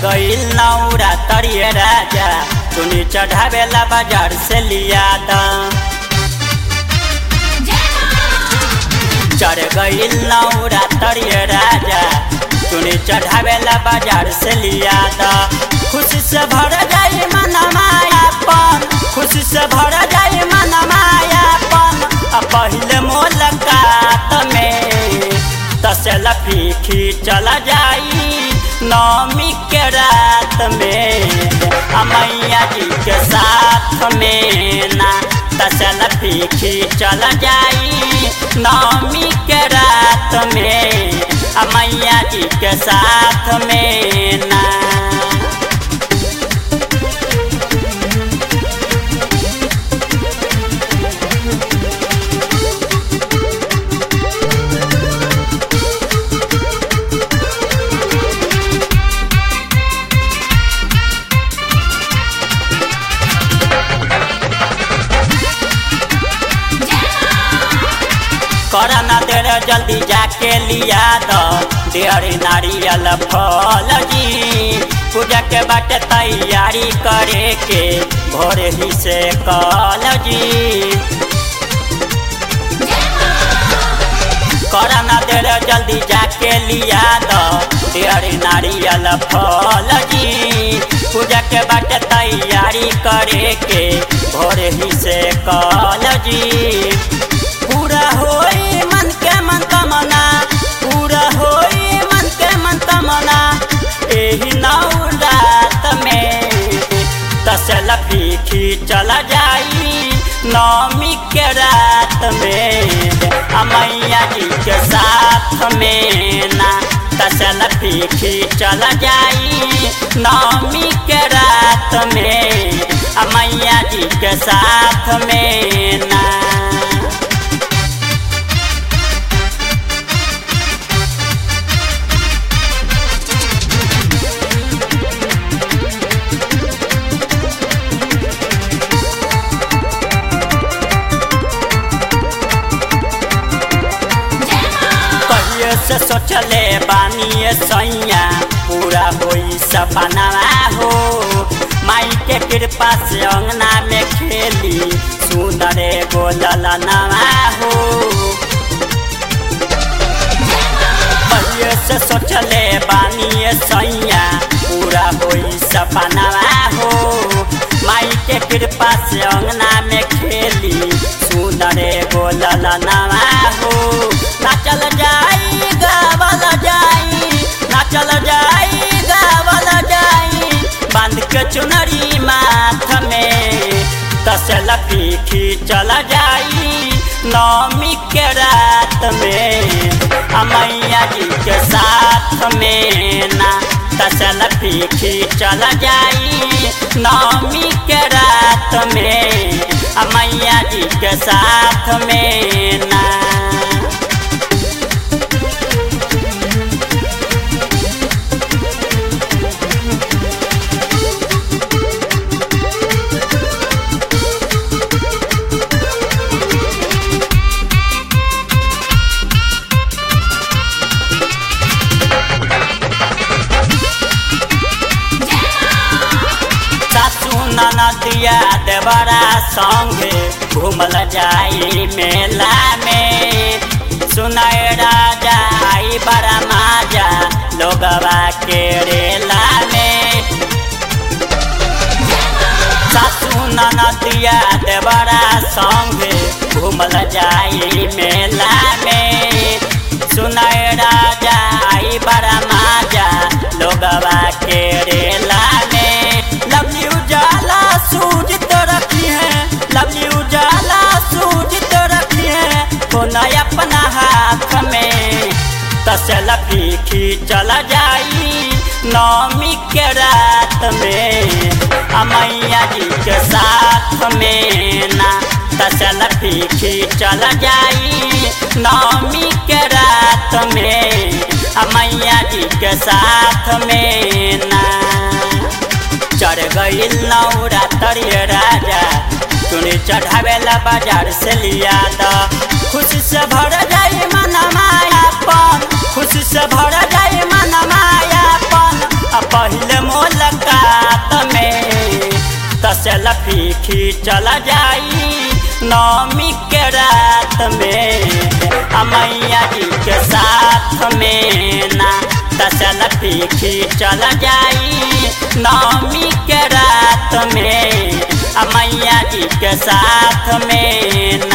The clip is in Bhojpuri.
गईल नौरा तरिए राजा चुनी चढ़ावेला बाजार से लिया दा चढ़ गईल नौरा तरिए राजा चुनी चढ़ावेला बाजार से लिया दा खुशी से भर जाई मन मायापन खुशी से भर जाई मन मायापन आ पहिले मुलाकात में तसल फीकी चला जाई नौमी के रात में आ मैया जी के साथ में ना तसल फीकी चला जाई नौमी के रात में आ मैया जी के साथ में ना करना देर जल्दी जाके लिया दो देर नारियल फल जी पूजा के बाटे तैयारी करे के भोर ही से कल जी करना देर जल्दी जाके लिया दो देर नारियल फल जी पूजा के बाटे तैयारी करे के भोर ही से कल जी पूरा होई मन के मन तमना पूरा होई मन के मन तमना एही नौ रात में तसल फीकी चला जाई नौमी के रात में आ मैया जी के साथ में ना तसल फीकी चला जाई नौमी के रात में आ मैया जी के साथ में ना कहिए से सोचले बानिए सैया पूरा होई सपना हो माई के कृपा से अंगना में खेली सुंदर गोलल नवा हो कहिए से सोचले बानिए सैया पूरा होई सपना हो माई के कृपा से अंगना में खेली सुंदर गोलल नवा हो नाचल जाई गावल जाई नाचल जाई गावल जाई बांध के चुनरी माथ में तसल पीखी चल जाई नौमी के रात में आ मैया जी के साथ में ना तसल पीखी चल जाई नौमी के रात में आ मैया जी के साथ में ना सासू ननदिया देवरा संगे घूमल जाई मेला में सुनाए राजा आई बड़ा माजा लोगवा के रेला में सासू ननदिया देवरा संगे घूमल जाई मेला में सुनाए राजा आई बड़ा माजा लोगवा के रेला में लवली उजाला सूझ तो रखी है लवली उजाला सूझ तो रखी है कोना अपना हाथ में तसल फीकी चला जाई नौमी के रात में आ मैया जी के साथ में ना तसल फीकी चला जाई नौमी के रात में आ मैया जी के साथ में ना चढ़ गईल नौरा तरिए राजा चुनी चढ़ावेला बाजार से लिया द खुशी से भर जाई मन मायापन खुशी से भर जाई मन मायापन आ पहिले मोर चल जाई नौमी के रात में आ मैया जी के साथ में ना दसल पीखी चल जाई नौमी के रात में आ मैया जी के साथ में ना